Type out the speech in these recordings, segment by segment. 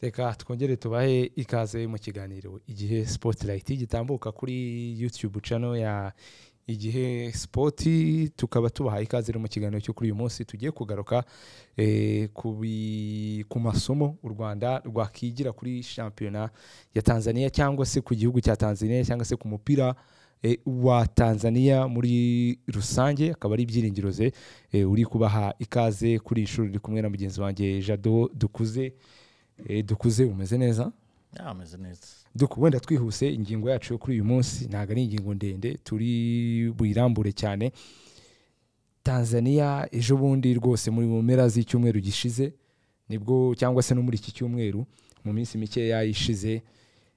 reka twongere tubahe ikaze mu kiganiro igihe sipotirayiti gitambuka kuri yutube cano ya igihe sipoti tukaba tubahaye ikaze mu kiganiro cyo kuri uyu munsi tugiye kugaruka ku masomo u rwanda rwakigira kuri shampiyona ya tanzania cyangwa se ku gihugu cya tanzania cyangwa se ku mupira wa tanzania muri rusange akaba ari ibyiringiro ze uri kubaha ikaze kuri inshuro uri kumwe na mugenzi wanjye jado dukuze dukuze umeze neza ameze neza wenda twihuse ingingo yacu yo kuri uyu munsi ntabwo ari ingingo ndende turi buyirambure cyane tanzania ejo bundi rwose muri mu mpera z'icyumweru gishize nibwo cyangwa se no muri iki cyumweru mu minsi mikeya ishize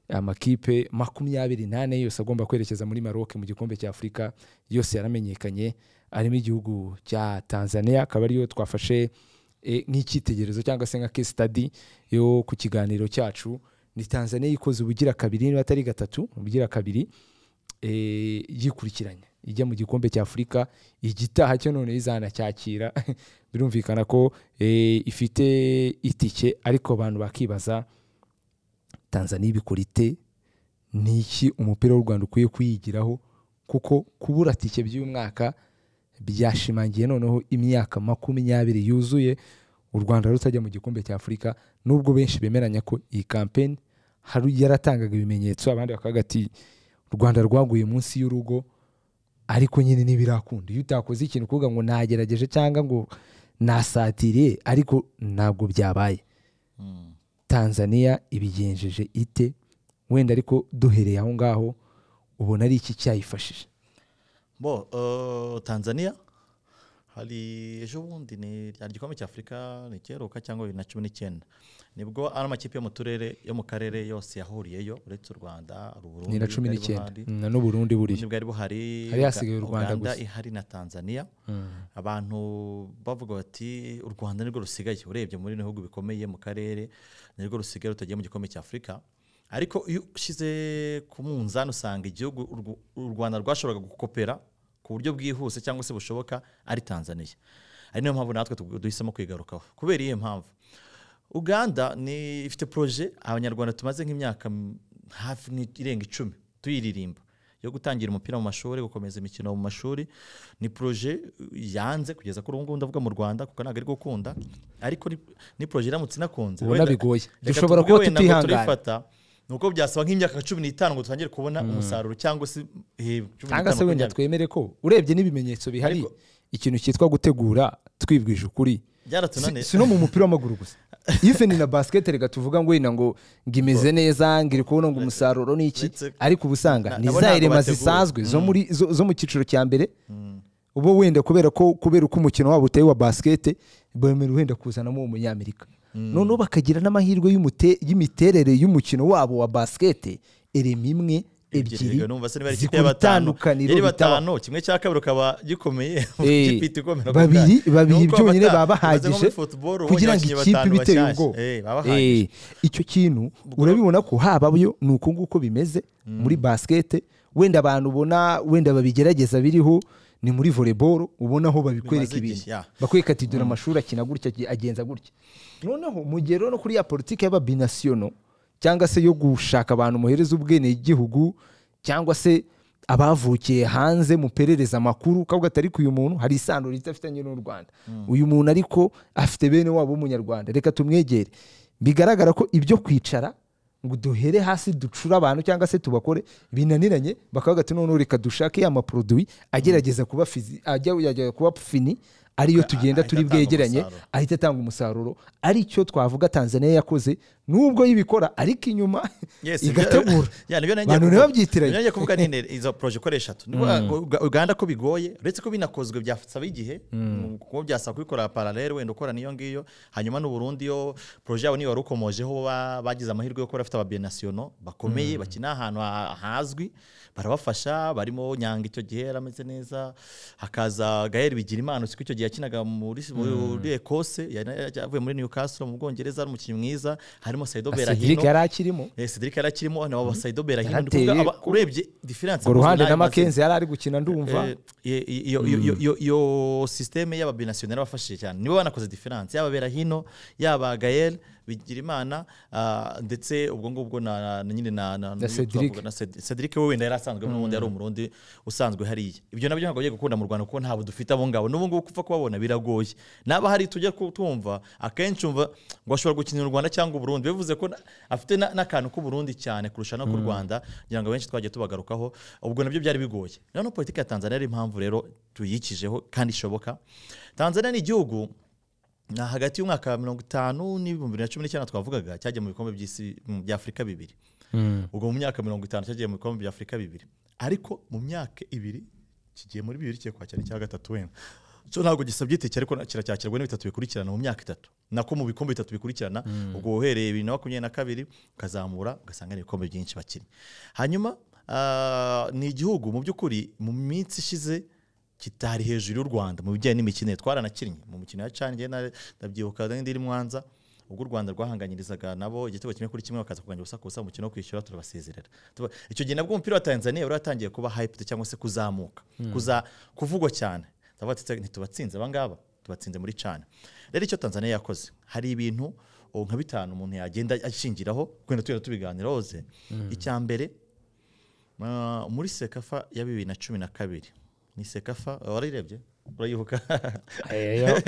amakipe makumyabiri n'ane yose agomba kwerekeza muri maroc mu gikombe cya afurika yose yaramenyekanye arimo igihugu cya tanzania akaba ariyo twafashe nk'icyitegererezo cyangwa se nka case study yo ku kiganiro cyacu ni tanzania ikoze ubugira kabiri niba atari gatatu ubugira kabiri yikurikiranya ijya mu gikombe cya afurika igitaha cyo none izanacyakira birumvikana ko ifite itike ariko abantu bakibaza tanzania ibikora ite ni iki umupira w'u rwanda ukwiye kuyigiraho kuko kubura tike by'uyu mwaka byashimangiye noneho imyaka makumyabiri yuzuye u rwanda rutajya mu gikombe cya afurika nubwo benshi bemeranya ko iyi kampeni hari yaratangaga ibimenyetso abandi bakavuga ati u rwanda rwaguye munsi y'urugo ariko nyine ntibirakunda iyo utakoze ikintu ukuvuga ngo nagerageje cyangwa ngo nasatiriye ariko ntabwo byabaye tanzania ibigenjeje ite wenda ariko duhereye aho ngaho ubona ari iki cyayifashije bo tanzania hari ejo bundi ni rya gikombe cya afurika ni cyeruka cyangwa bibiri na cumi n'icyenda nibwo ari amakipe yo mu turere yo mu karere yose yahuriyeyo uretse u rwanda ni na cumi n'icyenda na n'uburundi buriya bwari buhari hari hasigaye u rwanda gusa ihari na tanzania abantu bavuga bati u rwanda nirwo rusigaye urebye muri bihugu bikomeye mu karere nirwo rusigaye rutagiye mu gikombe cya afurika ariko iyo ushyize ku munzani usanga igihugu u rwanda rwashoboraga gukopera ku buryo bwihuse cyangwa se bushoboka ari tanzania ari niyo mpamvu natwe duhisemo kwigarukaho kubera iyo mpamvu uganda ni ifite poroje abanyarwanda tumaze nk'imyaka hafi irenga icumi tuyiririmba yo gutangira umupira mu mashuri gukomeza imikino mu mashuri ni poroje yanze kugeza kuri ubu ngubu ndavuga mu rwanda kuko ntabwo ari gukunda ariko ni poroje iramutse inakunze ubona bigoye dushobora kuba tutihangana ni uko byasaba nk'imyaka cumi n'itanu ngo dutangire kubona umusaruro cyangwa se cyangwa se wenda twemere ko urebye n'ibimenyetso bihari ikintu cyitwa gutegura twibwije ukuri si no mu mupira w'amaguru gusa ife ni na basiketi reka tuvuga ngo wenda ngo imeze neza ngo iri kubona ngo umusaruro ni iki ariko uba usanga ni za irema zisanzwe zo mu cyiciro cya mbere uba wenda kubera ko kubera uko umukino wabo uteye wa basiketi bemerewe wenda kuzanamo umunyamerika noneho bakagira n'amahirwe y'imiterere y'umukino wabo wa basikete erema imwe ebyiri zikora itandukaniro bitanu kimwe cya kabiri ukaba gikomeye babiri babiri byonyine baba bahagije kugira ngo ikipe ibiteye ubwoba icyo kintu urabibona ko haba yo ni uko nguko bimeze muri basikete wenda abantu ubona wenda babigerageza biriho ni muri voleboro ubona aho babikwereka ibintu bakwereka ati dore amashuri akina gutya agenza gutya noneho mu gihe rero kuri ya politiki y'ababinasiyono cyangwa se yo gushaka abantu muhereza ubwenegihugu cyangwa se abavukiye hanze muperereza amakuru kavuga ati ariko uyu muntu hari isano ridafitanye n'u Rwanda uyu muntu ariko afite bene wabo w'umunyarwanda reka tumwegere bigaragara ko ibyo kwicara ngo duhere hasi ducure abantu cyangwa se tubakore binaniranye bakavuga ati noneho reka dushake ya maporoduwi agerageza kuba fizi ajya kuba fini ariyo tugenda turi bwegeranye ahita atanga umusaruro aricyo twavuga tanzania yakoze nubwo y'ibikora ariko inyuma igategura abantu ntibabyitiranye ngiye kuvuga nyine izo poroje uko ari eshatu uganda ko bigoye uretse ko binakozwe byasaba igihe kuko byasaba kubikora paralele wenda ukora n'iyo ngiyo hanyuma n'uburundi yo poroje yabo niyo wari ukomojeho bagize amahirwe yo kuba bafite ababienasiyono bakomeye bakina ahantu hazwi barabafasha barimo nyanga icyo gihe yarameze neza hakaza gahere bigira imana icyo gihe yakinaga muri ekose avuye muri newcastle mu bwongereza ari umukinnyi mwiza harimo sayido berahino cedric yari akirimo cedric yari akirimo na wa sayido berahino urebye diferanse ngo ruhande na makenzi yari ari gukina ndumva iyo sisiteme y'ababinasiyoneri bafashije cyane nibo banakoze diferanse yaba berahino yaba gayel bigirimana ndetse ubwo ngubwo na nyine na cedric we wenda yari asanzwe n'ubundi yari umurundi usanzwe hariya ibyo nabyo ntabwo ugiye gukunda mu rwanda kuko ntabwo dufite abo ngabo n'ubu ngubu upfa kubabona biragoye naba hari tujya kutumva akenshi umva ngo ashobora gukinira u rwanda cyangwa uburundi bivuze ko afite n'akantu k'uburundi cyane kurusha no ku rwanda kugira ngo abenshi twagiye tubagarukaho ubwo nabyo byari bigoye noneho politiki ya tanzania ari impamvu rero tuyikijeho kandi ishoboka tanzania ni igihugu hagati y'umwaka wa mirongo itanu n'ibihumbi bibiri na cumi n'icyenda twavugaga cyagiye mu bikombe by'isi bya afurika bibiri ubwo mu myaka mirongo itanu cyagiye mu bikombe bya afurika bibiri ariko mu myaka ibiri kigiye muri bibiri kigiye kwakira icya gatatu wenda so ntabwo gisabye itike ariko kiracyakirwa n'ibitatu bikurikirana mu myaka itatu nako mu bikombe bitatu bikurikirana ubwo uhereye bibiri na makumyabiri na kabiri ukazamura ugasanga ni ibikombe byinshi bakinnye hanyuma ni igihugu mu by'ukuri mu minsi ishize kitari hejuru y'u rwanda mu bijyanye n'imikino twaranakinnye mu mikino ya cani ndabyibuka n'indi iri mwanza ubwo u rwanda rwahanganyirizaga nabo igitego kimwe kuri kimwe bakaza kurwanya ubusa kubusa umukino wo kwishyura turabasezerera icyo gihe nabwo umupira wa tanzania wari watangiye kuba hyped cyangwa se kuzamuka kuvugwa cyane ntitubatsinze abangaba tubatsinze muri cana rero icyo tanzania yakoze hari ibintu nka bitanu umuntu yagenda ashingiraho twenda tujya tubiganiraho ze icya mbere muri sekafa ya bibiri na cumi na kabiri ni sekafa warayirebye urayibuka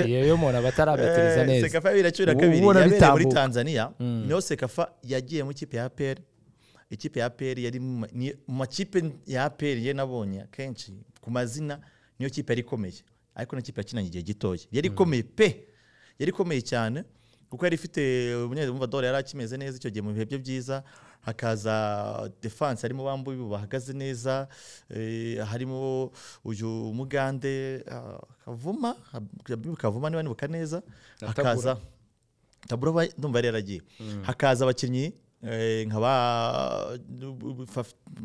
iyo yo umuntu aba atarabatiriza neza sekafa ya bibiri na cumi na kabiri yabereye muri tanzania niyo sekafa yagiye mu ikipe ya aperi ikipe ya aperi yari mu makipe ya aperi ye nabonye kenshi ku mazina niyo kipe yari ikomeye ariko niyo kipe yakinanye igihe gitoya yari ikomeye pe yari ikomeye cyane kuko yari ifite umunyamvadoro yari akimeze neza icyo gihe mu bihe bye byiza hakaza defanse harimo bambuye bahagaze neza harimo uyu mugande kavuma kavuma niba nibuka neza hakaza tabura ndumva yari yaragiye hakaza abakinnyi nka ba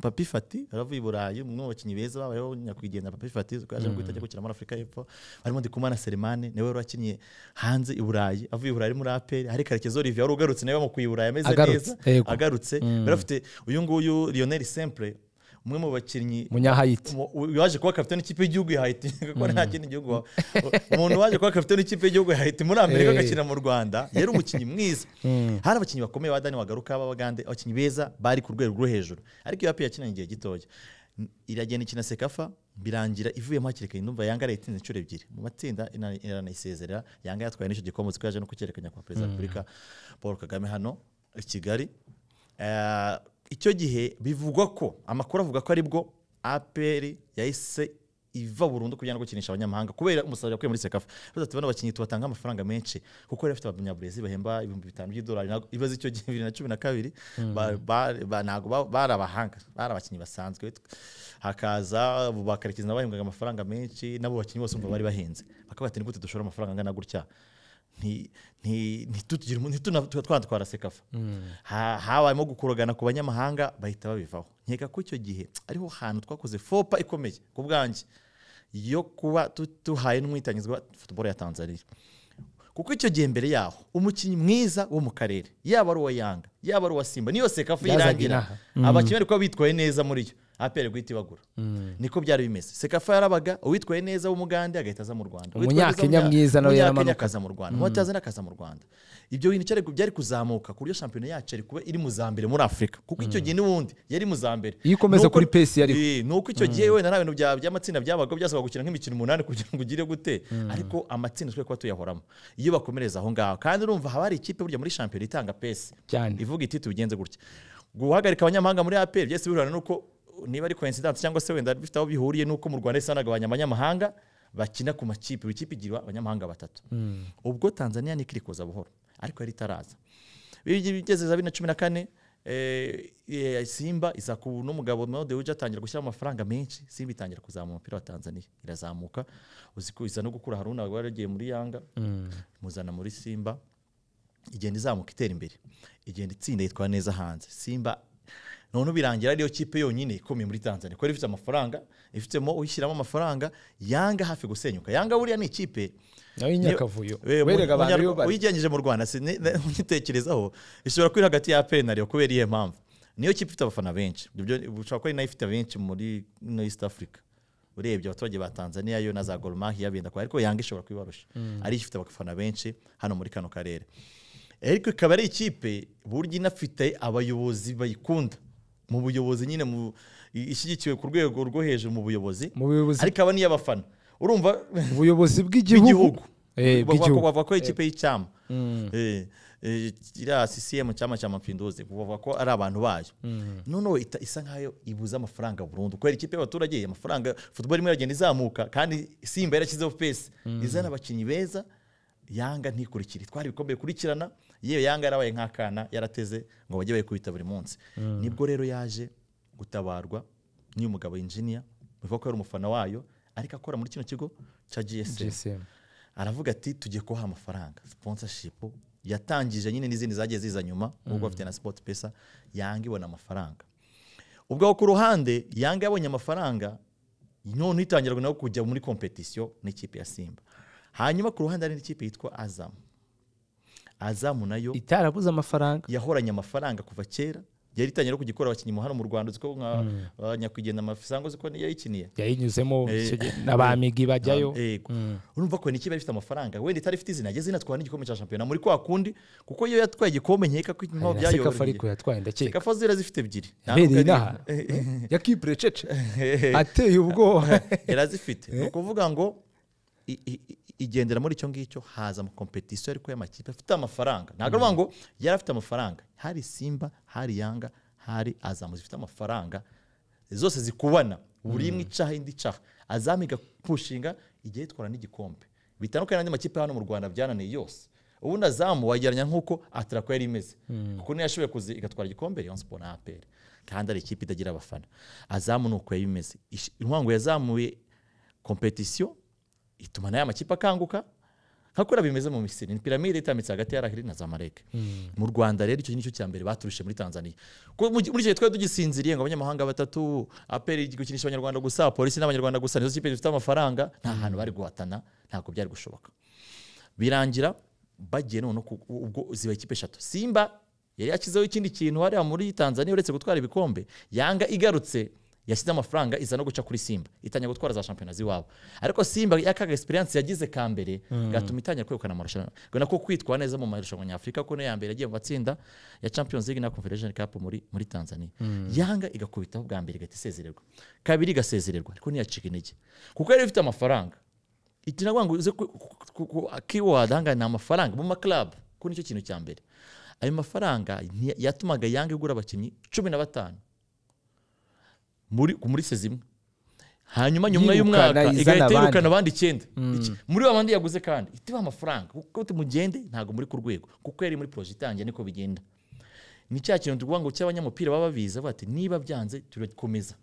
papi fati baravuye i burayi umwe mu bakinnyi beza babayeho nyakwigendera papi fati twaje guhita ajya gukina muri afurika y'epfo harimo ndikumana selemani niwe wari wakinnye hanze i burayi avuye i burayi muri aperi hari karekezo olivier wari ugarutse nawe bamukuye i burayi ameze neza agarutse bari bafite uyu nguyu lionel sempure umwe mu bakinnyi munyahayiti waje kuba kapitani ikipe y'igihugu ya hayiti kuko nta kindi gihugu umuntu waje kuba kapitani ikipe y'igihugu ya hayiti muri amerika agakina mu rwanda yari umukinnyi mwiza hari abakinnyi bakomeye ba dani wagaruka b'abagande abakinnyi beza bari ku rwego rwo hejuru ariko iyo yapiye yakinanye igihe gitoya iragenda ikina sekafa birangira ivuyemo hakiri kare ndumva yanga yayitinze inshuro ebyiri mu matsinda iranayisezerera yanga yatwaye n'icyo gikombe kuko yaje no kucyerekanya kwa perezida wa repubulika paul kagame hano i kigali icyo gihe bivugwa ko amakuru avuga ko aribwo aperi yahise iva burundu kugira ngo gukinisha abanyamahanga kubera umusaruro yakuye muri sekafa baza tubona abakinnyi tubatanga amafaranga menshi kuko yari afite abanyaburezi bahemba ibihumbi bitanu by'idolari ibaze icyo gihe bibiri na cumi na kabiri ntabwo bari abahanga bari abakinnyi basanzwe hakaza bakarekeza nabo bahembwaga amafaranga menshi n'abo bakinnyi bose umva bari bahenze bakaba bati ni gute dushora amafaranga angana gutya twatwara sekafa habayemo gukuragana ku banyamahanga bahita babivaho nkeka ko icyo gihe ariho hantu twakoze fopa ikomeye ku bwanjye yo kuba duhaye n'umwitangizwa futuboro ya tanzania kuko icyo gihe mbere yaho umukinnyi mwiza wo mu karere yaba ari uwa yanga yaba ari uwa simba niyo sekafa irangira abakinnyi bari kuba bitwaye neza muri yo aperi guhita ibagura niko byari bimeze sekafa yarabaga uwitwaye neza w'umugande agahita aza mu rwanda umunyakenya mwiza nawe yaramanuka akaza mu rwanda umunyakenya akaza mu rwanda ibyo bintu byari kuzamuka ku buryo shampiyona yacu yari kuba iri mu za mbere muri afurika kuko icyo gihe n'ubundi yari mu za mbere iyo ukomeza kuri pesi yariho ni uko icyo gihe wenda nta bintu by'amatsinda byabaga byasabwa gukina nk'imikino umunani kugira ngo ugire gute ariko amatsinda twe kuba tuyahoramo iyo bakomereza aho ngaho kandi urumva haba hari ikipe burya muri shampiyona itanga pesi ivuga iti tubigenze gutya guhagarika abanyamahanga muri aperi byose bihura n'uko niba ari coincidence cyangwa se wenda bifite aho bihuriye n'uko mu rwanda isanagabanya abanyamahanga bakina ku makipe buri kipe igira abanyamahanga batatu ubwo tanzania niko iri kuza buhoro ariko yari itaraza bigeze za bibiri na cumi na kane simba iza ku n'umugabo mode uje atangira gushyiramo amafaranga menshi simba itangira kuzamura umupira wa tanzania irazamuka uzi ko iza no gukura haruna waragiye muri yanga muzana muri simba igenda izamuka itera imbere igenda itsinda yitwara neza hanze simba none birangira ariyo kipe yonyine ikomeye muri tanzania kubera ifite amafaranga ifitemo uyishyiramo amafaranga yanga hafi gusenyuka yanga buriya ni ikipe nawe inyakavuyo werega abantu iyo bari uyigenjeje mu rwanda unyitekerezaho ishobora kuba iri hagati ya aperi na riyo kubera iyihe mpamvu niyo kipe ifite abafana benshi ushobora kuba ari nayo ifite benshi muri no east africa urebye abaturage ba tanzania yo na za goromahiya benda kwa ariko yanga ishobora kubibarusha ariyo ifite abafana benshi hano muri kano karere ariko ikaba ari ikipe burya inafite abayobozi bayikunda mu buyobozi nyine ishyigikiwe ku rwego rwo hejuru mu buyobozi ariko aba niyo abafana urumva ubuyobozi bw'igihugu bavuga ko ikipe y'icyama iriya sisiyemu cyama cya mapinduzi bavuga ko ari abantu bayo noneho isa nk'ayo ibuze amafaranga burundu kubera ikipe y'abaturage amafaranga futuboro imwe iragenda izamuka kandi simba yarashyizeho pesi izana abakinnyi beza yanga ntikurikire itwara ibikombe bikurikirana yewe yanga yarabaye nk'akana yarateze ngo bajye bayikubita buri munsi nibwo rero yaje gutabarwa n'uyu mugabo injiniya bivuga ko yari umufana wayo ariko akora muri kino kigo cya gsm aravuga ati tugiye kubaha amafaranga sponsorship yatangije nyine n'izindi zagiye ziza nyuma ubwo afite na sport pesa yanga ibona amafaranga ubwo ku ruhande yanga yabonye amafaranga none itangira nawe kujya muri kompetisiyo n'ikipe ya simba hanyuma ku ruhande hari n'ikipe yitwa azamu azamu nayo itarabuze amafaranga yahoranye amafaranga kuva kera yari itangiye no kugikora abakinnyi hano mu rwanda uziko nka nyakwigendera amafisango uziko yayikiniye yayinyuzemo abamigi bajyayo urumva ko n'ikipe ifite amafaranga wenda itari ifite izina ageze inatwara n'igikombe cya shampiyona muri kwa kundi kuko iyo yatwaye igikombe nkeka ko impamvu byayo sekafa ariko yatwaye ndakeka sekafa zira zifite ebyiri yabereye inaha ya kiburecece ateye ubwoba yarazifite ni ukuvuga ngo igendera muri icyo ngicyo haza amakompetisiyo ariko y'amakipe afite amafaranga ntabwo ari ngo yari afite amafaranga hari simba hari yanga hari azamu zifite amafaranga zose zikubana buri imwe icaha indi icaha azamu igapushinga igihe yitwara n'igikombe bitandukanye n'andi makipe hano mu rwanda byananiye yose ubundi azamu wagereranya nk'uko atarako yari imeze kuko niyo yashoboye kuza igatwara igikombe rayon siporo na aperi kandi ari ikipe itagira abafana azamu ni uko yari imeze inkangu yazamuye kompetisiyo ituma nayo amakipe akanguka nka kuriya bimeze mu misiri ni piramide itambitse hagati ya rahiri na za mareke mu rwanda rero icyo nicyo cya mbere baturushe muri tanzania muri icyo gihe twari tugisinziriye ngo abanyamahanga batatu aperi gukinisha abanyarwanda gusa polisi n'abanyarwanda gusa nizo kipe zifite amafaranga nta hantu bari guhatana ntabwo byari gushoboka birangira bagiye none ubwo ziba ikipe eshatu simba yari yashyizeho ikindi kintu hariya muri tanzania uretse gutwara ibikombe yanga igarutse yashyize amafaranga iza no guca kuri simba itangira gutwara za shampiyona z'iwabo ariko simba yakaga esperance yagize ka mbere gatuma itangira kwegukana amarushanwa ubona ko kwitwara neza mu marushanwa nyafurika ko niyo ya mbere yagiye mu matsinda ya champions league na confederation cup muri, muri tanzania yanga igakubitaho bwa mbere igahita isezererwa kabiri igasezererwa ariko ntiyacika intege kuko yari ifite amafaranga iti navuga ngo uze keyword ahangaha ni amafaranga mu maklub ko nicyo kintu cya mbere ayo mafaranga yatumaga yanga igura abakinnyi cumi na batanu muri muri sezimwe hanyuma nyuma y'umwaka igahita yirukana abandi icyenda muri ba bandi yaguze kandi itiba amafaranga kuko tumugende ntabwo muri ku rwego kuko yari muri poroje itangiye niko bigenda ni cya kintu tuvuga ngo cy'abanyamupira baba babizi bati niba byanze turakomeza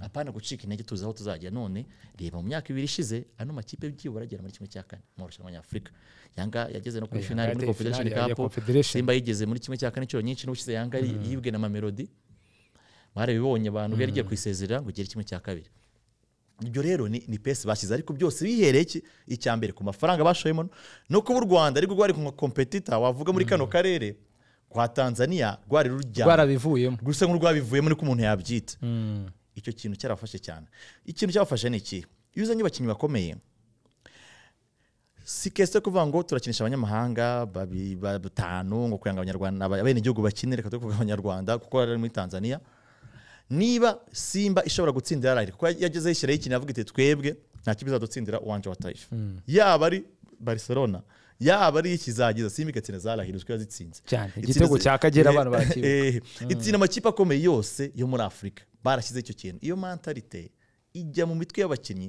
apana gucika intege tuzi aho tuzajya none reba mu myaka ibiri ishize ano makipe byibura agera muri kimwe cya kane mu marushanwa nyafurika yanga yageze no kuri finali muri confederation cup simba yigeze muri kimwe cya kane inshuro nyinshi n'ubushize yanga yibwe na mamelodi mwari bibonye abantu bari igiye kwisezerera ngo ugere kimwe cya kabiri ibyo rero ni pesi bashyize ariko byose bihereye icya mbere ku mafaranga bashoyemo no kuba u rwanda ariko rwari ku kompetita wavuga muri kano karere kwa tanzania rwari rwarabivuyemo gusa nk'urwabivuyemo niko umuntu yabyita icyo kintu cyarafashe cyane ikintu cyabafashe ni iki iyo uzanye abakinnyi bakomeye si kese kuvuga ngo turakinisha abanyamahanga batanu ngo kugira ngo abanyarwanda abenegihugu bakine reka tuvuge abanyarwanda kuko bari muri tanzania niba simba ishobora gutsindira rari kuko yageze yishyiraho ikintu avuga iti twebwe nta kibazo dutsindira uwanje wa tayifu yaba ari barcelona yaba ari ikizagiza simba igatsinda za rahiri uzwi yazitsinze cyane igitego cya kagera abantu bakibuka itsinda amakipe akomeye yose yo muri afurika barashyizeho icyo kintu iyo mentalite ijya mu mitwe y'abakinnyi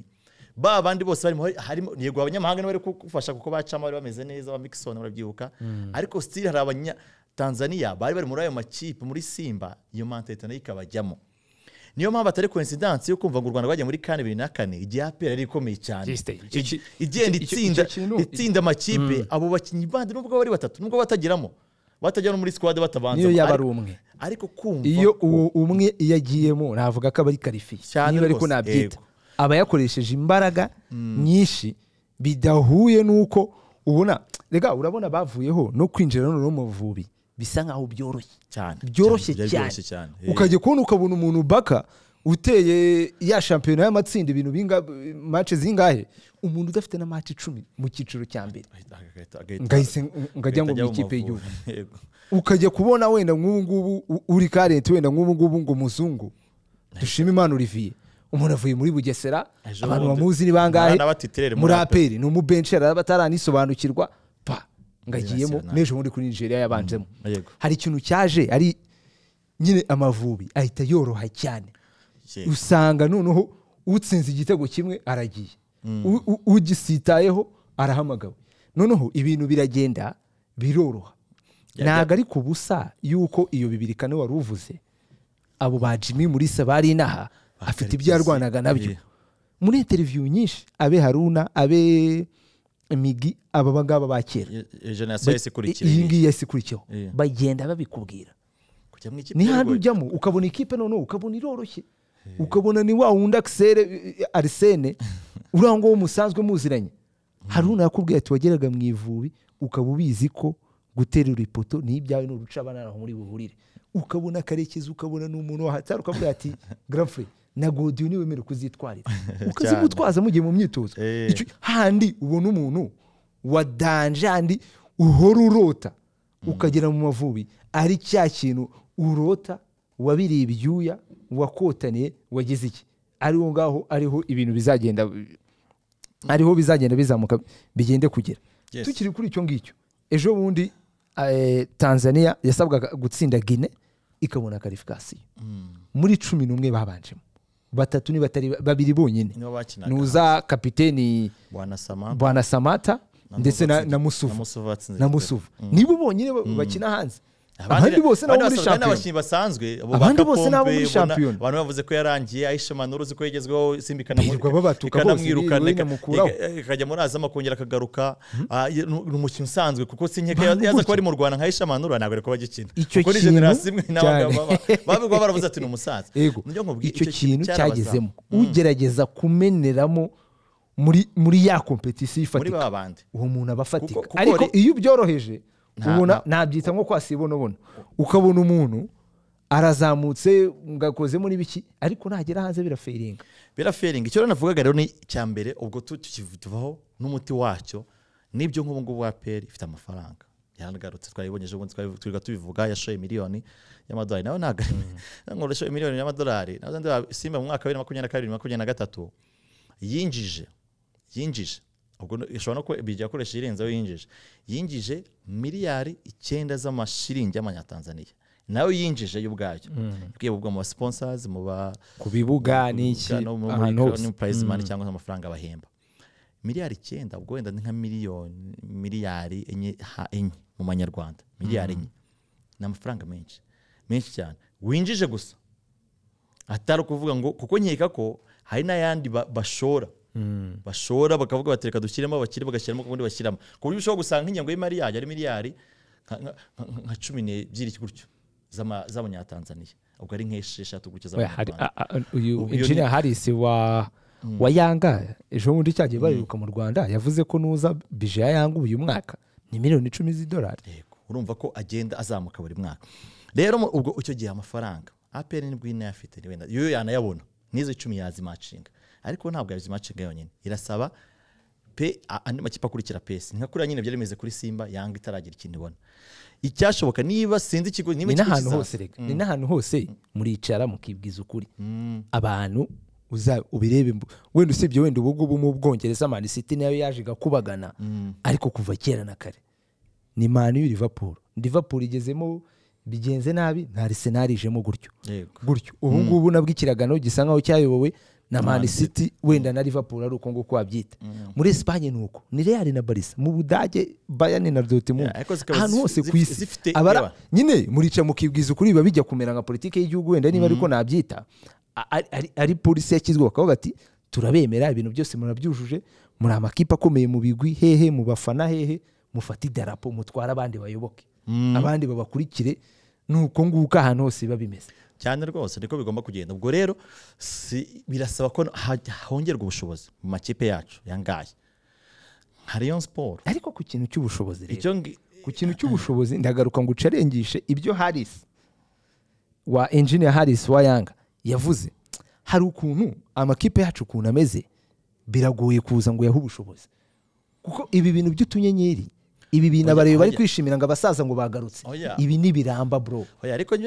ba bandi bose barimo harimo yego abanyamahanga nibo bari kugufasha kuko bacamo bari bameze neza ba mixon barabyibuka ariko sitiri hari abanya tanzania bari bari muri ayo makipe muri simba iyo mentalite nayo ikabajyamo niyo mpamvu atari coincidence yo kumva ngo u rwanda rwagiye muri kane bibiri na kane igihe apera ari ikomeye cyane igenda itsinda amakipe abo bakinnyi bandi nubwo bari batatu nubwo batageramo batajya no muri sikwade batabanza niyo yaba ari umwe ariko kumva iyo uwo umwe iyo agiyemo navuga ko aba ari karifiye niba ariko nabyita aba yakoresheje imbaraga nyinshi bidahuye n'uko ubona rega urabona bavuyeho no kwinjira no mu buvubi bisa nkaho byoroshye cyane byoroshye cyane ukajya kubona ukabona umuntu baka uteye ya shampiyona y'amatsinda ibintu mace zingahe umuntu udafite na mace icumi mu cyiciro cya mbere ngajya ngo mu ikipe y'igihugu ukajya kubona wenda nk'ubu ngubu uri karenti wenda nk'ubu ngubu ngo muzungu dushima imana olivier umuntu avuye muri bugesera abantu bamuzi ni bangahe muri aperi ni umubensheri ataranisobanukirwa pa ngagiyemo n'ejo bundi kuri nigeria yabanjemo hari ikintu cyaje ari nyine amavubi ahita yoroha cyane usanga noneho utsinze igitego kimwe aragiye ugisitayeho arahamagawe noneho ibintu biragenda biroroha ntabwo ari ku busa y'uko iyo bibiri kane wari uvuze abo ba jimmy muri bari inaha afite ibyo yarwanaga nabyo muri interiviyu nyinshi abe haruna abe migi aba ngaba ba kera iyi ngiyi yasikurikiyeho bagenda babikubwira ni hano ujyamo ukabona ikipe noneho ukabona iroroshye ukabona ni wa wundi akisere arisene uriya nguwo musanzwe muziranye haruna yakubwiye ati wageraga mu ivubi ukaba ubizi ko guterura ipoto ni ibyawe ni urucabana aho muri buhurire ukabona akarekezi ukabona ni umuntu wahatara ukavuga ati garafure na godiyo niwe wemerewe kuzitwarira ukazigutwaza mugiye mu myitozo handi ubona umuntu wa danjandi uhora urota ukagera mu mavubi ari cya kintu urota wabiriye ibyuya wakotaniye wagize iki ariho ngaho ariho ibintu bizagenda ariho bizagenda bizamuka bigende kugera tukiri kuri icyo ngicyo ejo bundi tanzania yasabwaga gutsinda gine ikabona karifikasiyo muri cumi n'umwe babanjemo batatu ni babiri bonyine nuza kapiteni bwana samata ndetse na musuvu na musuvu nibo bonyine bakina hanze abandi bose nabo muri shampiyona basanzwe abandi bose nabo muri shampiyona abantu bavuze ko yarangiye ayishema n'uruzi ko yagezweho simba ikanamwiruka ikanamwirukana ikajya muri azama akongera akagaruka ni umukino usanzwe kuko si nkeka yaza kuba ari mu rwanda nka ayishema n'ura ntabwo ari kuba agikina icyo kintu bavuga baravuze ati ni umusaza icyo kintu cyagezemo ugerageza kumeneramo muri ya kompetisiyo ifatika uwo muntu aba afatika ariko iyo ubyoroheje ubona nabyita nko kwasiba ubona ukabona umuntu arazamutse ngakozemo n'ibiki ariko nagera hanze biraferinga biraferinga icyo navugaga rero ni icya mbere ubwo tuvaho n'umuti wacyo nibyo nk'ubu ngubu wa peri ifite amafaranga yaragarutse twayibonye ejo bundi twirirwa tubivuga yashoye miliyoni y'amadolari nawe ntabwo nkoroshoye miliyoni y'amadolari simba mu mwaka wa bibiri na makumyabiri na kabiri makumyabiri na gatatu yinjije yinjije ishobora no bijya akoresha irenzeho yinjije yinjije miliyari icyenda z'amashiringi y'amanyatanzaniya nawe yinjije y'ubwayo ubwo mu basiponsazi mu ba ku bibuga n'iki ahantu hose purayizimani cyangwa amafaranga bahemba miliyari icyenda ubwo wenda ni nka miliyoni miliyari enye enye mu manyarwanda miliyari enye ni amafaranga menshi menshi cyane winjije gusa atari ukuvuga ngo kuko nkeka ko hari n'ayandi bashora bashora bakavuga bati reka dushyiremo abakire bagashyiramo ubundi bashyiramo ku buryo ushobora gusanga nk'ingengo y'imari yayo ari miliyari nka cumi n'ebyiri gutyo z'abanyatanzaniya ubwo ari nk'esheshatu gutyo z'abanyarwanda uyu injiniya harisi wa wa yanga ejo bundi cyagiye bariruka mu rwanda yavuze ko nuza bije ya yanga uyu mwaka ni miliyoni icumi z'idolari urumva ko agenda azamuka buri mwaka rero ubwo icyo gihe amafaranga aperi nibwo ine afite wenda iyo yanayabona n'izo icumi yazimacinga ariko ntabwo yazimacinga yonyine irasaba pe andi makipe akurikira pesi nka kuriya nyine byari bimeze kuri simba yanga itaragira ikintu ibona icyashoboka niba sinzi ikigo ni n'ahantu hose reka ni n'ahantu hose muricara mukibwiza ukuri abantu ubirebe wenda usibye wenda ubu ngubu mu bwongereza mani siti nayo yaje igakubagana ariko kuva kera na kare ni mani yu livapuru livapuru igezemo bigenze nabi nta risenari ijemo gutyo gutyo ubu ngubu nabwo ikiragano gisa nkaho cyayobowe na mani siti wenda na livapuru ari uko nguko wabyita muri esipanye ni uko ni reali na barisa mu budage bayani na dotimu ahantu hose ku isi nyine murica mukibwiza ukuri biba bijya kumera nka politiki y'igihugu wenda niba ariko nabyita ari polisi yashyizweho bakavuga ati turabemera ibintu byose murabyujuje muri amakipe akomeye mu bigwi hehe mu bafana hehe mufate idarapo mutware abandi bayoboke abandi babakurikire nuko nguko ahantu hose biba bimeze cyane rwose niko bigomba kugenda ubwo rero birasaba ko hongerwa ubushobozi mu makipe yacu yangaye nka leon siporo ariko ku kintu cy'ubushobozi rero ku kintu cy'ubushobozi ndagaruka ngo ucarengishe ibyo harisi wa engineer harisi wa yanga yavuze hari ukuntu amakipe yacu ukuntu ameze biragoye kuza ngo yahe ubushobozi kuko ibi bintu by'utunyenyeri ibi bintu abareba bari kwishimira ngo abasaza ngo bagarutse ibi ni ibiramba bro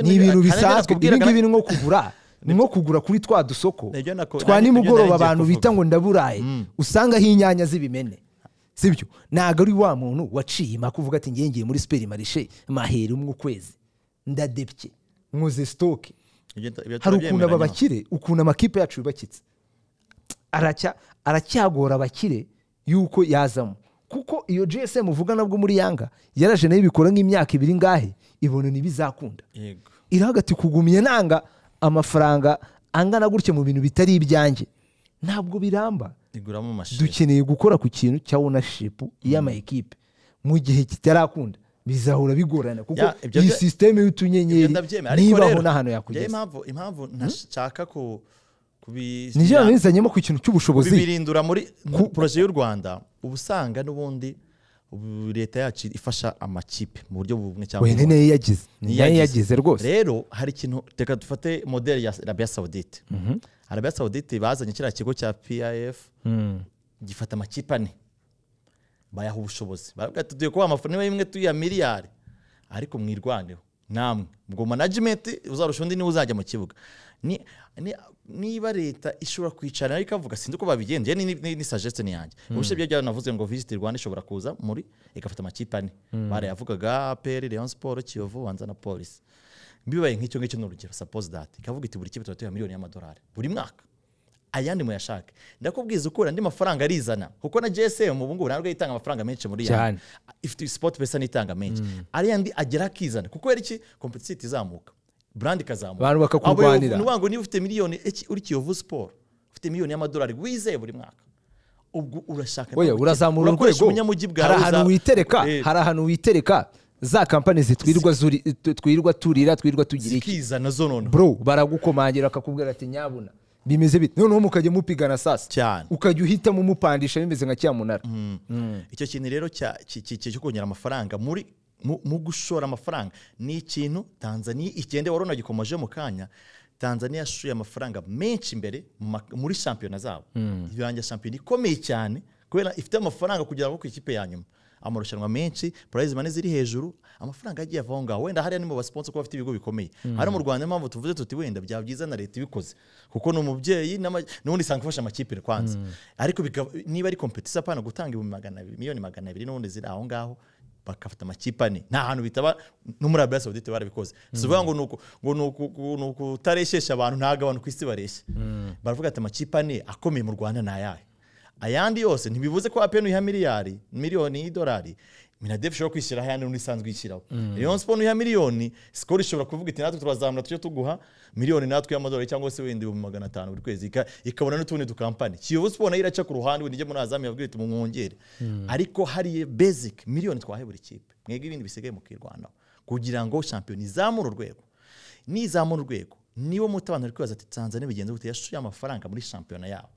ni ibintu bisanzwe ibi ngibi ni nko kugura ni nko kugura kuri twa dusoko twa nimugoroba abantu bita ngo ndaburaye usangaho inyanya z'ibimene sibyo ntabwo ari wa muntu waciye impaka uvuga ati ngiye muri superi marishe mahera umwe ukwezi ndadebye nkoze sitoke hari ukuntu aba bakire ukuntu amakipe yacu yubakitse aracyagora abakire yuko yazamo kuko iyo gsm uvuga nabwo muri yanga yaraje nayo ibikora nk'imyaka ibiri ngahe ibona ntibizakunda irahagati kugumya nanga amafaranga angana gutya mu bintu bitari ibyanjye ntabwo biramba dukeneye gukora ku kintu cya wunashipu y'ama ekipe mu gihe kitarakunda bizahora bigorana kuko iyi sisiteme y'utunyenyeri nibaho n'ahantu yakugeza impamvu ntashaka ko nigeria nizanyemo ku kintu cy'ubushobozi kubirindura muri poroje y'u rwanda uba usanga n'ubundi leta yacu ifasha amakipe mu buryo bumwe cyangwa ubundi niyo yagize niyo yagize rwose rero hari ikintu reka dufate modeli ya arabiya sawudite arabiya sawudite bazanye kiriya kigo cya pif gifata amakipe ane bayaha ubushobozi baravuga ati tugiye kubaha amafaranga imwe tuya miliyari ariko mwirwaneho namwe ubwo manajimenti uzarusha undi niwe uzajya mu kibuga niba leta ishobora kwicara ariko avuga sinzi uko babigenje ni sajeste ni yanjye ubushe byo byaba navuze ngo visiti rwanda ishobora kuza muri igafata amakipe ane barayavugaga aperi leon siporo kiyovu wanza na polisi bibaye nk'icyo ngicyo ni urugero sapozi dati ikavuga iti buri kipe tuba miliyoni y'amadolari buri mwaka ayandi muyashake ndakubwiza uko andi mafaranga arizana kuko na gsm ubu ngubu ntabwo itanga amafaranga menshi muri yanjye ifite sipoti pesa n'itanga menshi ariya agera akizana kuko yari iki kompetisiti izamuka burandi ikazamuka abantu bakakurwanira ni ukuvuga ngo niba ufite miliyoni uri kiyovu siporo ufite miliyoni y'amadolari wizeye buri mwaka ubwo urashaka oya urazamura urwego hari ahantu witereka hari ahantu witereka za kampani zitwirirwa twirwa turira twirwa tugira iki zikizana zo noneho bro baragukomangira bakakubwira ati nyabuna bimeze bite noneho mukajya mupigana sasa cyane ukajya uhitamo umupandisha bimeze nka cyamunara icyo kintu rero cyo kongera amafaranga muri mu gushora amafaranga ni ikintu tanzania ikende wari unagikomeje mu kanya tanzania yashoye amafaranga menshi imbere muri shampiyona zabo irangira shampiyona ikomeye cyane kubera ifite amafaranga kugira ngo ku ikipe ya nyuma amarushanwa menshi purayizi mane ziri hejuru amafaranga yagiye ava aho ngaho wenda hariya ni mu basiponsa kuko bafite ibigo bikomeye hano mu rwanda impamvu tuvuze tuti wenda byaba byiza na leta ibikoze kuko ni umubyeyi n'ubundi usanga ufasha amakipe kwanza ariko niba ari kompetisi apana gutanga miliyoni magana abiri n'ubundi ziri aho ngaho bakafata amakipe ane nta hantu bitaba no muri arabia saudite barabikoze si ukuvuga ngo ni ukutareshyeshya abantu ntabwo abantu ku isi bareshya baravuga ati amakipe ane akomeye mu rwanda ni ayahe ayandi yose ntibibuze ko apeni uyiha miliyari miliyoni y'idolari minadefu ishobora kwishyiraho ayandi n'undi isanzwe ishyiraho leon siporo uyiha miliyoni sikoro ishobora kuvuga iti natwe turazamura tujye tuguha miliyoni natwe y'amadolari cyangwa se wenda ibihumbi magana atanu buri kwezi ikabona n'utundi dukampani kiyovu siporo nayo iraca ku ruhande wenda ijye muri azamu yabwira iti mwongere ariko hariya basic miliyoni twahe buri kipe mwebwe ibindi bisigaye mukirwanaho kugira ngo shampiyona izamure urwego nizamura urwego niba muti abantu bari kwibaza ati tanzania bigenze gute yashuye amafaranga muri shampiyona yabo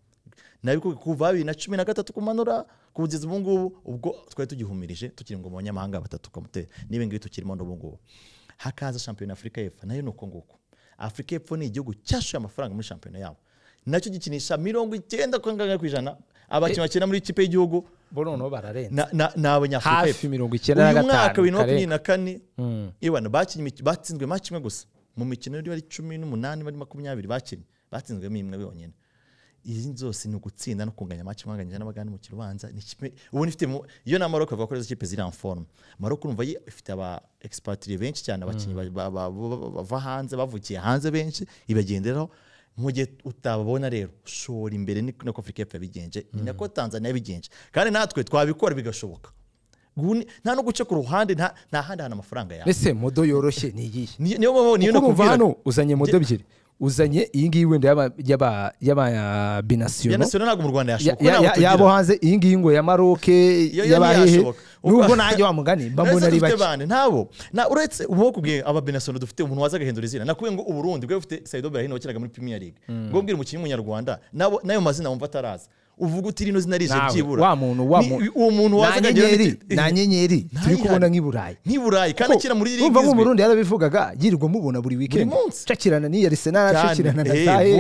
nabikubi kuva bibiri na cumi na gatatu kumanura kugeza ubu ngubu ubwo twari tugihumirije tukiri ngo mu banyamahanga batatu kamutera n'ibi ngibi tukirimo n'ubu ngubu hakaza shampiyona afurika y'epfo nayo ni uko nguko afurika y'epfo ni igihugu cyashuye amafaranga muri shampiyona yabo nacyo gikinisha mirongo icyenda ku ijana abakinnyi bakina muri ikipe y'igihugu ni abanyafurika y'epfo uyu mwaka bibiri na makumyabiri na kane batsinzwe maci imwe gusa mu mikino yari ari cumi n'umunani bari makumyabiri bakinnye batsinzwemo imwe yonyine izi zose ni ugutsinda no kunganya amaci mwanganyije n'abagani mu kirubanza ubu ifite iyo na maroko bavuga ko izo kipe ziri forume maroko urumva ifite aba egisipatiriye benshi cyane abakinnyi bava hanze bavukiye hanze benshi ibagenderaho mu gihe utababona rero ushora imbere niko afurika y'epfo yabigenje ni nako tanzania yabigenje kandi natwe twabikora bigashoboka nta no guca ku ruhande nta handi hantu amafaranga yawe mbese modo yoroshye ni iyihe niyo mpamvu niyo nakubwira hano uzanye modo ebyiri uzanye iyi ngiyi wenda y'ababinasiyono binasiyono ntabwo mu rwanda yashoboka yabo hanze iyi ngiyi ngo ya maroke y'abahehe nubwo nanjye wa mugani mba mbona ari bake ntabo uretse ubu kubwiye ababinasiyono dufite umuntu waza agahindura izina nakubwiye ngo uburundi bwe bufite sayido berahino wakinaga muri premier league ngo mbwira umukinnyi w'umunyarwanda nayo mazina wumva ataraza uvuga uti rino zina rije byibura wa muntu wa uwo muntu waza nyenyeri na nyenyeri turi kubona nk'i Burayi nk'i Burayi kandi akira muri iri ngizwe umurundi yarabivugaga yirirwa mubona buri weekend cakirana ni Arsenal cakirana na Tahe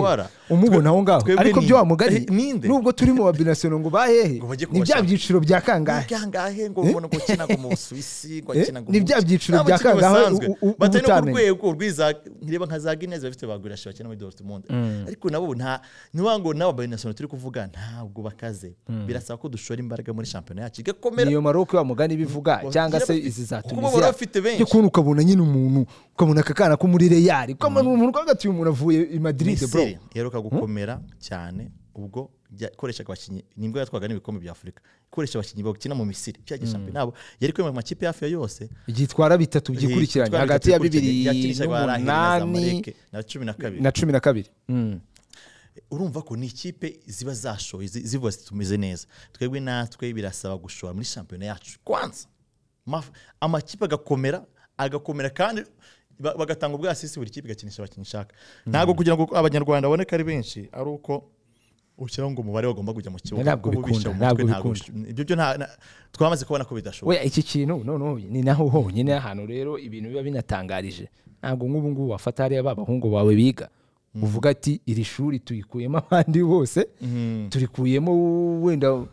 umubona aho ngaho ariko byo wa mugari nubwo turi mu babinasiyono ngo bahehe ni bya byiciro bya kangahe kangahe ngo ubona ko kina ngo mu Suisse ngo kina ngo ni bya byiciro bya kangahe batari ku rwego rwiza ntireba nka za Guinness bafite bagura shaka muri Dortmund ariko nabo nta niwango nabo babinasiyono turi kuvuga nta ntabwo bakaze birasaba ko dushora imbaraga muri shampiyona yacu igakomera niyo maroko wa mugani bivuga cyangwa se izi za tunisiya y'ukuntu ukabona nyine umuntu ukabona aka kana ko muri reyari ukabona umuntu rwagati uyu muntu avuye i madrid bro iheruka gukomera cyane ubwo yakoreshaga abakinnyi nibwo yatwaga n'ibikombe bya afurika ikoresha abakinnyi bakina mu misiri byagiye shampiyona yabo yari kwemera amakipe hafi ya yose gitwara bitatu byikurikiranye hagati ya bibiri n'umunani na cumi na kabiri urumva ko ni ikipe ziba zashoye zivuga zitumeze neza twebwe natwe birasaba gushora muri shampiyona yacu kwanza amakipe agakomera agakomera kandi bagatanga ubwasisi buri kipe igakinisha abakinnyi ishaka ntabwo kugira ngo abanyarwanda baboneke ari benshi ari uko ushyiraho ngo umubare wagomba kujya mu kibuga ntabwo bikunda ntabwo bikunda ibyo byo twamaze kubona ko bidashoboka we iki kintu noneho ni naho honyine ahantu rero ibintu biba binatangarije ntabwo nk'ubu ngubu wafata hariya ba bahungu bawe biga uvuga ati iri shuri tuyikuyemo abandi bose turikuyemo wenda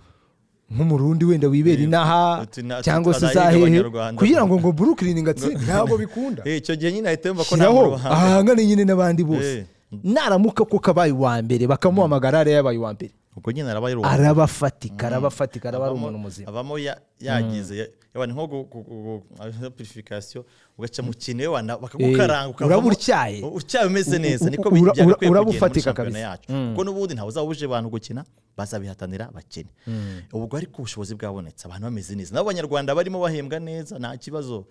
nk'umurundi wenda wibera inaha cyangwa se izahehe kugira ngo ngo brooklyn ngatsinde ntabwo bikunda icyo gihe nyine ahita yumva ko ntabwo ahangane nyine n'abandi bose naramuka ko kabaye uwa mbere bakamuhamagara hariya yabaye uwa mbere ubwo nyine araba ari arabafatika arabafatika araba ari umuntu muzima abamo yagize yabana nko purifikasiyo ugaca mu kintu yewana bakagukaranga uraba utyaye utyaye umeze neza niko byagakwiye kugenda muri shampiyona yacu kuko n'ubundi ntawe uzaba uje abantu gukina bazabihatanira bakene ubwo ariko ubushobozi bwabonetse abantu bameze neza nabo abanyarwanda barimo bahembwa neza nta kibazo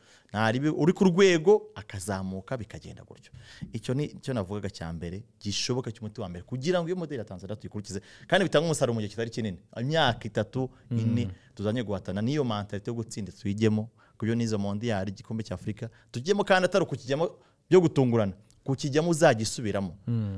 uri ku rwego akazamuka bikagenda gutyo icyo ni cyo navugaga cya mbere gishoboka cy'umuti wa mbere kugira ngo iyo modeli ya tanzania tuyikurikize kandi bitange umusaruro mu gihe kitari kinini imyaka itatu ine tuzanye guhatana n'iyo mantalite yo gutsinda tuyigemo kubyo nizo mondiyari igikombe cy'afurika tujyemo kandi atari ukukijyamo byo gutungurana kukijyamo uzagisubiramo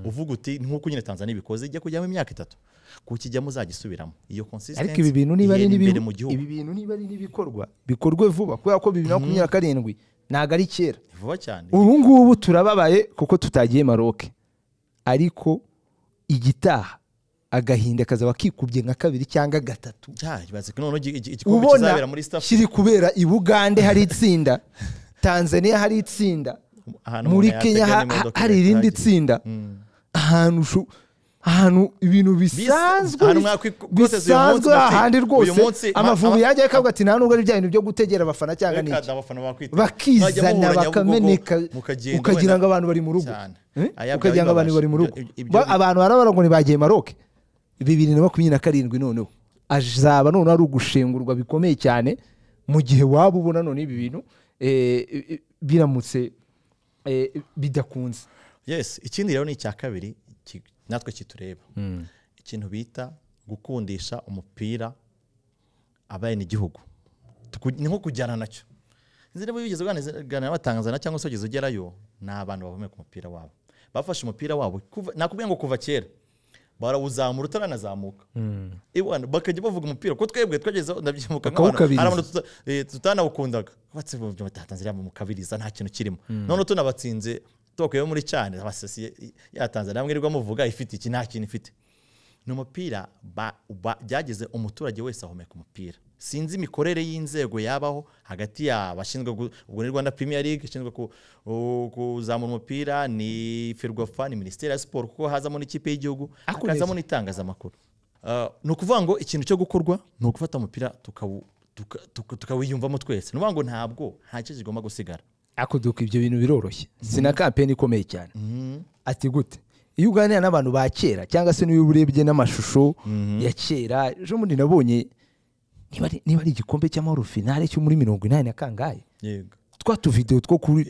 uvuga uti nk'uko nyine tanzania ibikoze ijya kujyamo imyaka itatu kukijyamo uzagisubiramo iyo konsisitensi ariko ibi bintu niba ari ibi bintu niba ari n'ibikorwa bikorwe vuba kubera ko bibiri na makumyabiri na karindwi ntabwo ari kera vuba cyane ubu ngubu turababaye kuko tutagiye maroke ariko igitaha agahinda kazaba kikubye nka kabiri cyangwa gatatu ubona kiri kubera i bugande hari itsinda tanzania hari itsinda muri kenya hari irindi tsinda ahantu ahantu ibintu bisanzwe bisanzwe ahandi rwose amavubi yajya akavuga ati nta nubwo ari bya bintu byo gutegera abafana cyangwa n'iki bakizana bakameneka ukagira ngo abantu bari mu rugo ukagira ngo abantu bari mu rugo abantu barabara ngo bagiye maroke bibiri na makumyabiri na karindwi noneho azaba noneho ari ugushengurwa bikomeye cyane mu gihe waba ubona none ibi bintu biramutse bidakunze yesi ikindi rero ni icya kabiri natwe kitureba ikintu bita gukundisha umupira abene igihugu ni nko kujyana nacyo inzira wigeze uganira batanzana cyangwa se wigeze ugerayo ni abantu bahumeka umupira wabo bafashe umupira wabo nakubwiye ngo kuva kera barawuzamura utaranazamuka bakajya bavuga umupira ko twebwe twageze ndabyibuka hari abantu tutanawukundaga batse batanzaniya mu kabiriza nta kintu kirimo none tunabatsinze twakuyeho muri cyane abasosiye ya tanzaniya mwirirwa muvuga ifite iki nta kintu ifite ni umupira byageze umuturage wese ahumeka umupira sinzi imikorere y'inzego yabaho hagati y'abashinzwe ubwo ni rwanda premier league ishinzwe kuzamura umupira ni ferwafa ni minisiteri ya siporo kuko hazamo n'ikipe y'igihugu hakazamo n'itangazamakuru ni ukuvuga ngo ikintu cyo gukorwa ni ugufata umupira tukawiyumvamo twese ni ukuvuga ngo ntabwo nta cyo kigomba gusigara akuduka ibyo bintu biroroshye sina kampeni ikomeye cyane ati gute iyo uganira n'abantu ba kera cyangwa se n'iyo urebye n'amashusho ya kera ejo bundi nabonye niba ari igikombe cy'amahoro finale cyo muri mirongo inani na kangahe twa tuvidewo two kuri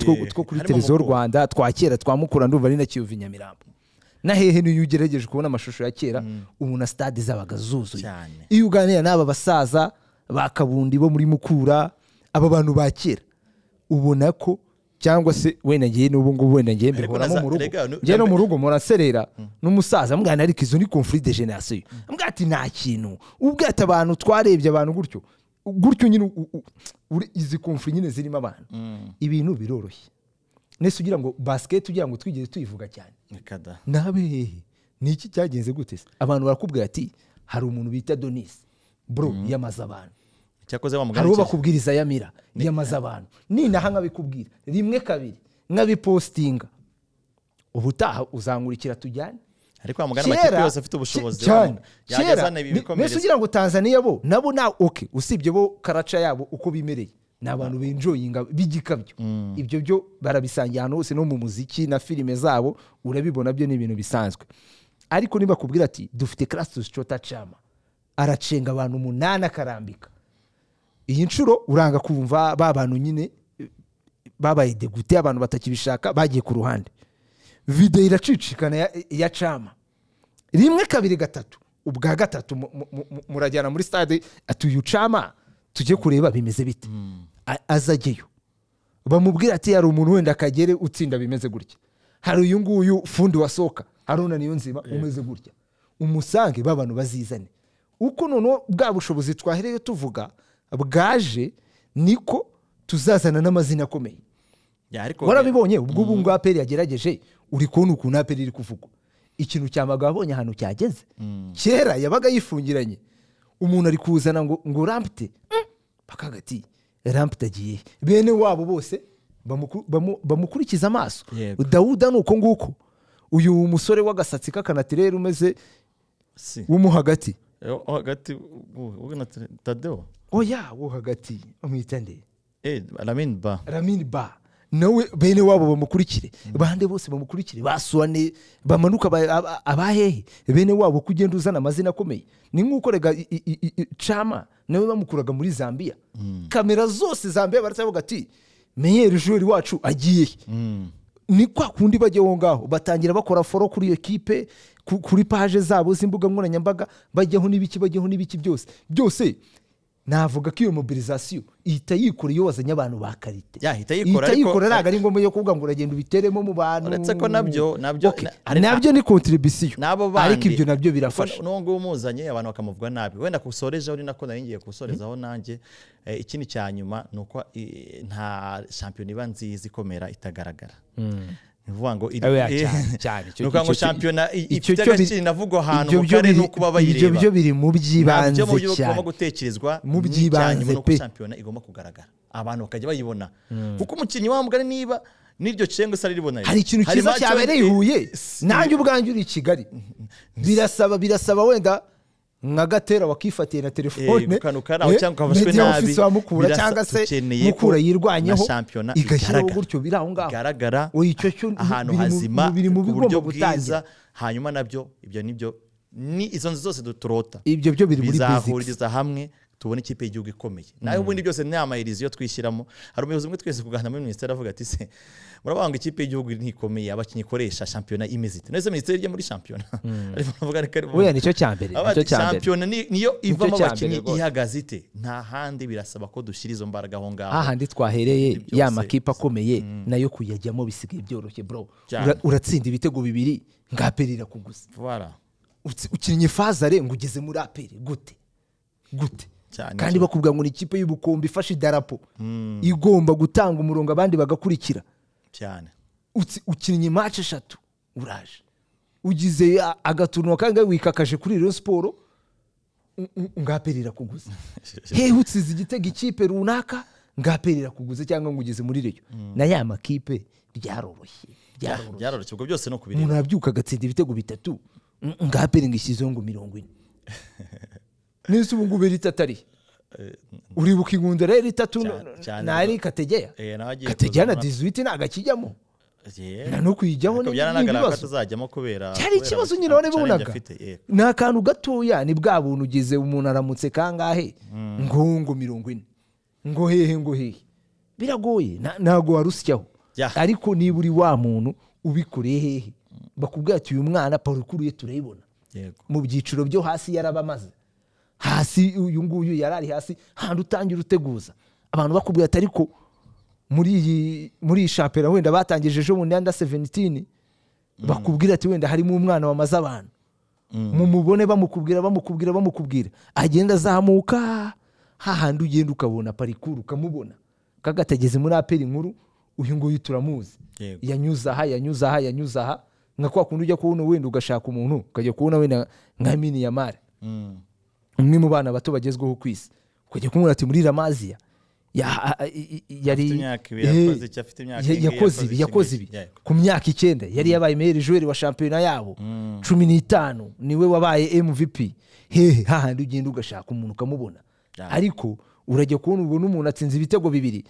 televiziyo rwanda twa kera twa mukura ndumva ari na kiyovu nyamirambo na hehe niyo ugerageje kubona amashusho ya kera ubu na stade zabaga zuzuye iyo uganira n'aba basaza ba kabundi bo muri mukura aba bantu ba kera ubona ko cyangwa se wenda ngiye n'ubu ngubu wenda ngiye mbihoramo mu rugo ngiye no mu rugo muraserera n'umusaza mwana ariko izo ni conflit de generation mbwa ati nta kintu ubwate abantu twarebye abantu gutyo gutyo nyine izi conflit nyine zirimo abantu ibintu biroroshye nese ugira ngo basiketi ugira ngo twigeze tuyivuga cyane nabehehe ni iki cyagenze gute abantu barakubwira ati hari umuntu bita donise bro yamaze abantu hari uwo bakubwiriza yamira yamaze abantu ninaha nkabikubwira rimwe kabiri nkabipositinga ubutaha uzangurikira tujyane ariko wa mugana amakipe yose afite ubushobozi cyane kera mbese ugira ngo tanzania bo nabo na oke usibye bo karaca yabo uko bimereye ni abantu benjoyinga b'igikabyo ibyo byo barabisangiye ahantu hose no mu muziki na filime zabo urabibona byo ni ibintu bisanzwe ariko niba kubwira ati dufite karasitusi cota cama aracenga abantu umunani akarambika iyi nshuro uranga kumva ba bantu nyine babaye degute abantu batakibishaka bagiye ku ruhande videwo iracicikana ya cama rimwe kabiri gatatu ubwa gatatu murajyana muri stade atuye ucama tujye kureba bimeze bite azajyeyo bamubwira ati hari umuntu wenda akagere utsinda bimeze gutya hari uyu nguyu fundi wasohoka hari unaniyo nzima umeze gutya umusange b'abantu bazizane uko noneho bwa bushobozi twaherewe tuvuga bwaje niko tuzazana n'amazina akomeye warabibonye ubwo ubu ngubu aperi yagerageje uri kubona ukuntu aperi iri kuvugwa ikintu cyamaga wabonye ahantu cyageze kera yabaga yifungiranye umuntu ari kuzana ngo ngo rampite bakagati rampite agiye bene wabo bose bamukurikiza amaso dawuda ni uko nguko uyu musore w'agasatsi k'akanatirere umeze w'umu hagati hagati tadewo oya wo hagati bamwita nde ramini ba ramini ba nawe bene wabo bamukurikire bande bose bamukurikire basuwane bamanuka abahehe bene wabo ko ugenda uzana amazina akomeye ni nk'uko rega cama nawe bamukuraga muri zambia kamera zose zambia baravuga ati meyeri juri wacu agiye ni kwa kundi bajya aho ngaho batangira bakora foro kuri iyo kipe kuri paje zabo z'imbuga nkoranyambaga bajyaho n'ibiki bajyaho n'ibiki byose byose navuga ko iyo mobilizasiyo ihita yikora iyo wazanye abantu ba karite ihita yikora ntabwo ari ngombwa yo kuvuga ngo uragenda ubiteremo mu bantu uretse ko nabyo nabyo nabyo ni kontribisiyo ariko ibyo nabyo birafasha n'uwo nguwo umuzanye abantu bakamuvuga nabi wenda kusorejeho ni nako nari ngiye gusorezaho nanjye ikindi cya nyuma ni uko nta shampiyona iba nziza ikomera itagaragara ni ukuvuga ngo ngo shampiyona ifite agaciro inavugwa ahantu mu karere nuko uba bayireba ibyo biri mu by'ibanze cyane mu gutekerezwa mu by'ibanze pe shampiyona igomba kugaragara abantu bakajya bayibona kuko umukinnyi wa mugari niba n'iryo cenga isa riribona hari ikintu cyiza cyabereye i huye nanjye ubwanjye uri i kigali birasaba birasaba wenda nka gatera wakifatiye na telefone media ofisi wamukura cyangwa se mukura yirwanyeho igashyiraho gutyo biri aho ngaho bigaragara icyo cyo ahantu hazima biri mu bigomba gutangira hanyuma nabyo ibyo nibyo ni izo nzu zose turota ibyo byo biri muri bizahuriza hamwe tubona ikipe y'igihugu ikomeye nawe ubundi byose ni amayirizi yo twishyiramo hari umuyobozi umwe twese kuganira muri minisiteri avuga ati se murabanga ikipe y'igihugu ntikomeye abakinnyi ikoresha shampiyona imeze ite nese minisiteri ijya muri shampiyona buriya nicyo cya mbere shampiyona niyo ivamo abakinnyi ihagaze ite nta handi birasaba ko dushyira izo mbaraga aho ngaho hahandi twahereye ya makipe akomeye nayo kuyajyamo bisigaye byoroshye bro uratsinda ibitego bibiri nga aperi irakuguza ukinnye ifazare ngo ugeze muri aperi gute gute kandi bakubwira ngo ni ikipe y'ubukombe ifashe idarapo igomba gutanga umurongo abandi bagakurikira cyane ukinnye imace eshatu uraje ugize agatuntu kangahe wikakaje kuri iyo siporo ngapera irakuguza hehe utsize igitego ikipe runaka ngapera irakuguza cyangwa ngo ugeze muri reyo na ya makipe byaroroshye byaroroshye ubwo byose no kubireba umuntu abyuka agatsinda ibitego bitatu ngapera ngo ishyizeho ngo mirongo ine n'isi ubu ngubu irita atari uribuka ingunda rero itatu ntari kategeya kategeya na dizuwiti ntabwo akijyamo nta no kuyijyaho n'ibibazo cyari ikibazo nyine warabibonaga ni akantu gatoya ni bwa buntu ugize umuntu aramutse kangahe ngo ngo mirongo ine ngo hehe ngo hehe biragoye ntabwo warusyaho ariko niba uri wa muntu ubikoreye hehe bakubwira ati uyu mwana parukuru ye turayibona mu byiciro byo hasi yarabamaze hasi uyu nguyu yari ari hasi handi utangira uteguza abantu bakubwira ati ariko muri iyi muri iyi shampera wenda batangije ejo bundi anda sevenitini bakubwira ati wenda harimo umwana wamaze abantu mumubone bamukubwira bamukubwira bamukubwira agenda azamuka hahandi ugenda ukabona parikuru ukamubona kagatageze muri aperi nkuru uyu nguyu turamuzi yanyuze aha yanyuze aha yanyuze aha nka kwa kundi ujya kubona wenda ugashaka umuntu ukajya kubona wenda nka miniyamari umwe mu bana bato bagezweho ku isi ukajya kumubona ati muri ramaziya yakoze ibi yakoze ibi ku myaka icyenda yari yabaye meyeri joweri wa shampiyona yabo cumi n'itanu niwe wabaye mvp hehe hahandi ugenda ugashaka umuntu ukamubona ariko urajya kubona ubwo n'umuntu atsinze ibitego bibiri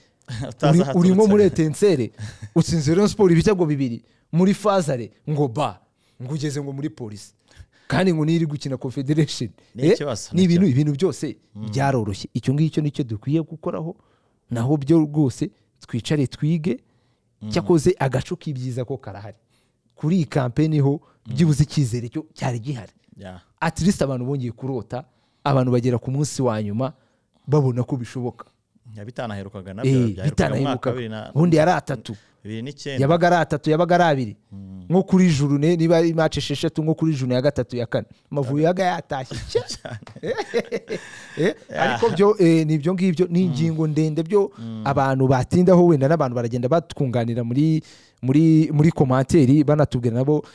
urimo muri etensere utsinze rero siporo ibitego bibiri muri fazare ngo ba ngo ugeze ngo muri polisi kandi ngo niri gukina confederation ni ibintu ibintu byose byaroroshye icyo ngicyo nicyo dukwiye gukoraho naho byo rwose twicare twige cyakoze agacu k'ibyiza ko karahari kuri iyi kampeni ho byibuze icyizere cyo cyari gihari atirisite abantu bongeye kurota abantu bagera ku munsi wa nyuma babona ko bishoboka bitanaherukaga nabyo bitanaherukaga ubundi yari atatu yabaga ari atatu yabaga ari abiri nko kuri juru niba ari mace esheshatu nko kuri juru ya gatatu ya kane amavubi yabaga yatashye ariko byo ni ibyo ngibyo ni ingingo ndende byo abantu batindaho wenda n'abantu baragenda batwunganira muri muri muri komantere banatubwira nabo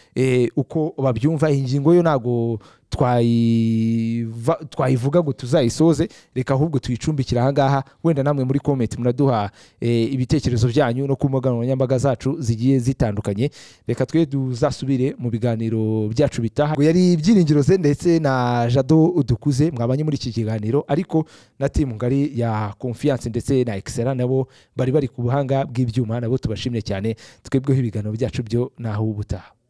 uko babyumva iyi ngingo yo ntabwo twayivuga ngo tuzayisoze reka ahubwo tuyicumbikire ahangaha wenda namwe muri komenti muraduha ibitekerezo byanyu no ku mbuga nkoranyambaga zacu zigiye zitandukanye reka twe tuzasubire mu biganiro byacu bitaha yari ibyiringiro ze ndetse na jado dukuze mwabanye muri iki kiganiro ariko na timu ngari ya konfiyanse ndetse na ekisera nabo bari bari ku buhanga bw'ibyuma nabo tubashimye cyane twebweho ibiganiro byacu byo naho ubutaha